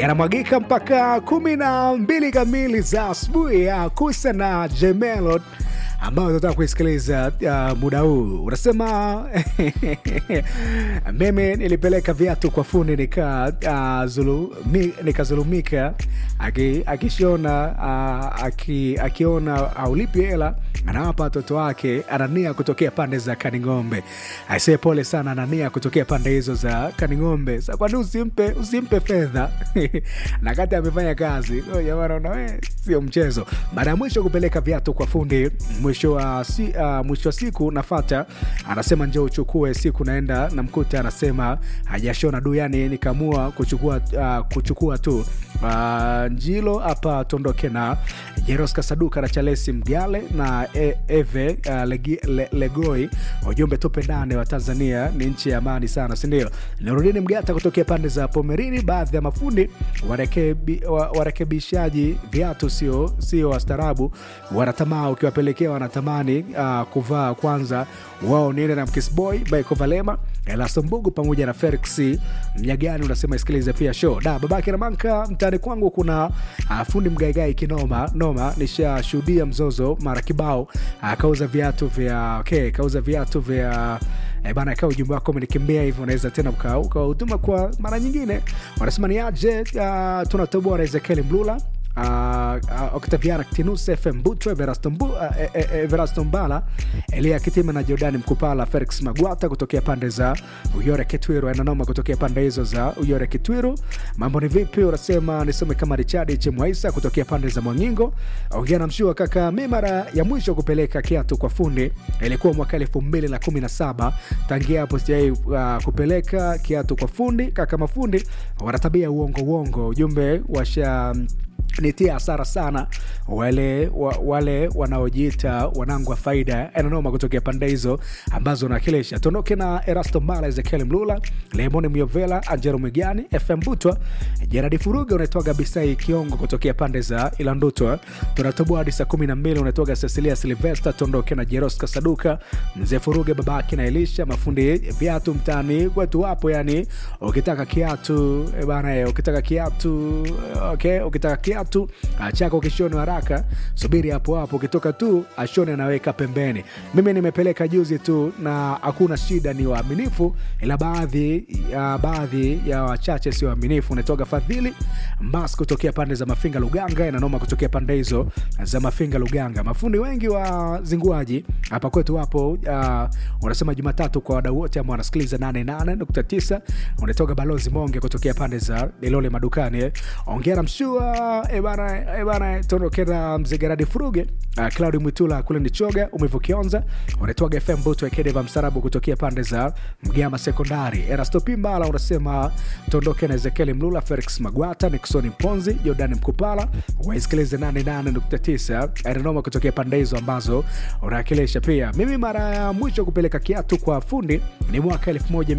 yanamwagika mpaka kumi na mbili kamili za asubuhi ya kusa na Jemelot ambayo tunataka kuisikiliza uh, muda huu unasema mimi nilipeleka viatu kwa fundi nika uh, zulu, mi, nikazulumika akishona uh, aki, akiona aulipi hela anawapa watoto wake anania kutokea pande za kaning'ombe aisee pole sana anania kutokea pande hizo za kaning'ombe sa kwani usimpe usimpe fedha na kati amefanya kazi jamanaona we sio mchezo baada ya mwisho kupeleka viatu kwa fundi mwisho wa, si, uh, mwisho wa siku nafata anasema njo uchukue siku naenda namkuta anasema hajashona du yani nikaamua kuchukua, uh, kuchukua tu uh, njilo hapa tuondoke na jeroska saduka na chalesi mgale na e, eve uh, legi, le, legoi ujumbe tupe ndane wa tanzania ni nchi ya amani sana sindio nirudini mgata kutokea pande za pomerini baadhi ya mafundi warekebi, warekebishaji viatu sio sio wastaarabu wanatamaa ukiwapelekea wanatamani uh, kuvaa kwanza wao niende na mkisboy baikovalema elasombugu pamoja na felix mnyagani unasema isikilize pia show da babake na manka mtaani kwangu kuna uh, fundi mgaigai kinoma noma nishashuhudia mzozo mara kibao akauza uh, viatu vya okay, kauza viatu vya e bana kaa ujumbe wako umenikimbia hivyo unaweza tena ukahuduma kwa mara nyingine wanasema ni aje uh, tunatoboa na ezekieli mlula Uh, uh, octaviana tinus fm butro everasto, Mbu, uh, e, e, everasto mbala elia kitima na jordani mkupala felix magwata kutokea pande za uyore kitwiru ananoma kutokea pande hizo za uyore kitwiru mambo ni vipi unasema nisome kama richard chemwaisa kutokea pande za mwangingo ongea na mshua kaka mi mara ya mwisho kupeleka kiatu kwa fundi ilikuwa mwaka elfu mbili na kumi na saba tangia hapo sijai uh, kupeleka kiatu kwa fundi kaka mafundi wanatabia uongo uongo ujumbe washa nitia hasara sana wale wa, wale wanaojiita wanangu wa faida ananoma kutokea pande hizo ambazo nawakilisha tuondoke na erasto mbala ezekiel mlula lemoni miovela angelo migani fm butwa jeradi furuga unaitwaga bisai kiongo kutokea pande za ilandutwa tunatoboa hadi saa kumi na mbili unaitwaga cecilia silvesta tuondoke na jeroska saduka mzee furuga babake na elisha mafundi viatu mtaani kwetu wapo yani ukitaka kiatu bana ukitaka kiatu okay ukitaka kiatu kiatu chako kishone haraka subiri hapo hapo ukitoka tu ashone anaweka pembeni mimi nimepeleka juzi tu na hakuna shida ni waaminifu ila baadhi ya baadhi ya wachache sio waaminifu unatoka fadhili mbas kutokea pande za mafinga luganga inanoma kutokea pande hizo za mafinga luganga mafundi wengi wa zinguaji hapa kwetu wapo uh, unasema jumatatu kwa wadau wote ambao wanasikiliza 88.9 unatoka balozi monge kutokea pande za ilole madukani ongera mshua ebana ebana tondokera mzegeradi furuge uh, claudi mwitula kule nichoga umevokionza unatoaga fm buto ekedeva msarabu kutokea pande za mgama sekondari erasto pimbala unasema tondoke na ezekieli mlula felix magwata niksoni mponzi jordani mkupala waisikilize 88.9 arinoma kutokea pande hizo ambazo unawakilisha pia mimi mara ya mwisho kupeleka kiatu kwa fundi ni mwaka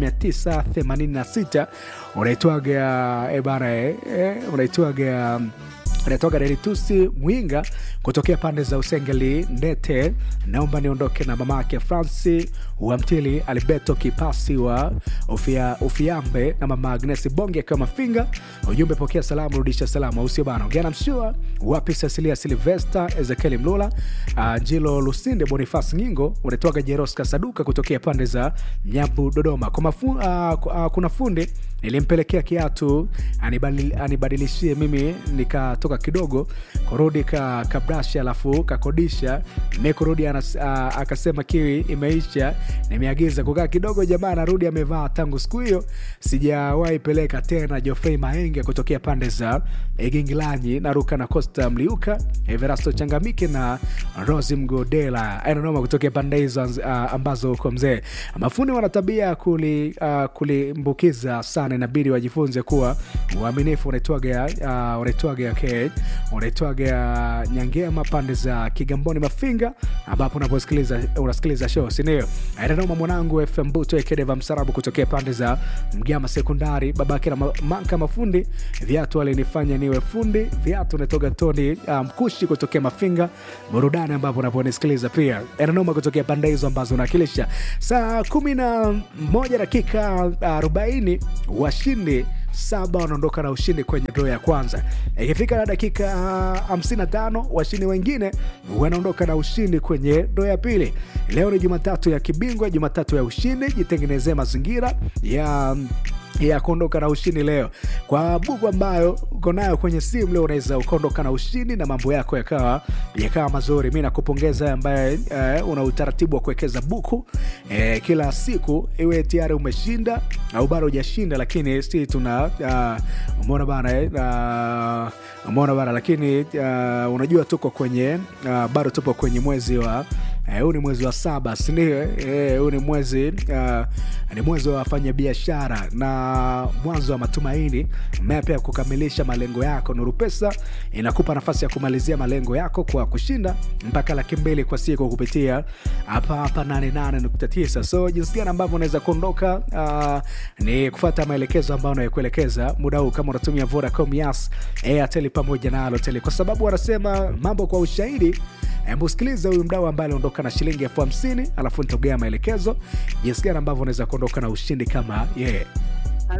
1986 unaitwaga ebana e, e, unaitwaga anatoka deritusi mwinga kutokea pande za usengeli ndete naomba niondoke na mama yake franci wamtili alberto kipasi wa ufia, ufiambe na mama agnes bonge akiwa mafinga ujumbe pokea salamu rudisha salamu ausio bana ongea mshua wapi cecilia silvesta ezekieli mlula uh, njilo lusinde bonifas ngingo unatoka jeroska saduka kutokea pande za nyambu dodoma kwa mafu, uh, uh, kuna fundi nilimpelekea kiatu anibadil, anibadilishie mimi nikatoka kidogo kurudi ka kabrashi alafu kakodisha mekurudi akasema kiwi imeisha nimeagiza kukaa kidogo jamaa anarudi amevaa tangu siku hiyo sijawahi peleka tena jofrey maenge kutokea pande za igingilanyi naruka na costa mliuka everasto changamike na rosi mgodela ananoma kutokea pande hizo uh, ambazo uko mzee mafundi wana tabia kuli, uh, kulimbukiza sana inabidi wajifunze kuwa uaminifu unaitwaga uh, unaitwaga okay, unaitwaga nyangema pande za kigamboni mafinga ambapo unaposikiliza unasikiliza show sindio ananoma mwanangu fm buto ekedeva msarabu kutokea pande za mgama sekondari babake na manka mafundi viatu alinifanya niwe fundi viatu unatoka toni uh, mkushi kutokea mafinga burudani ambapo unaponisikiliza pia ananoma kutokea pande hizo ambazo unawakilisha saa kumi na moja dakika arobaini washindi saba wanaondoka na ushindi kwenye dro ya kwanza ikifika na dakika ah, 55 washindi wengine wanaondoka na ushindi kwenye dro ya pili leo ni jumatatu ya kibingwa jumatatu ya ushindi jitengenezee mazingira ya ya kuondoka na ushindi leo kwa buku ambayo uko nayo kwenye simu leo unaweza ukaondoka na ushindi na mambo yako yakawa yakawa mazuri mi nakupongeza wewe ambaye eh, una utaratibu wa kuwekeza buku eh, kila siku iwe tayari umeshinda au bado hujashinda lakini si tuna uh, umeona bana eh, uh, umeona bana lakini uh, unajua tuko kwenye uh, bado tupo kwenye mwezi wa Eh, huu ni mwezi wa saba sindio Eh, huu ni mwezi uh, ni mwezi wa wafanya biashara na mwanzo wa matumaini mapya ya kukamilisha malengo yako nuru pesa inakupa nafasi ya kumalizia malengo yako kwa kushinda mpaka laki mbili kwa siku kupitia hapa hapa 88.9 so jinsi gani ambavyo unaweza kuondoka uh, ni kufata maelekezo ambayo unayokuelekeza muda huu kama unatumia vodacom yas airtel pamoja na alotel kwa sababu wanasema mambo kwa ushahidi hebu sikiliza huyu mdau ambaye aliondoka na shilingi elfu hamsini alafu nitagea maelekezo jinsi gani ambavyo unaweza kuondoka na ushindi kama yeye yeah.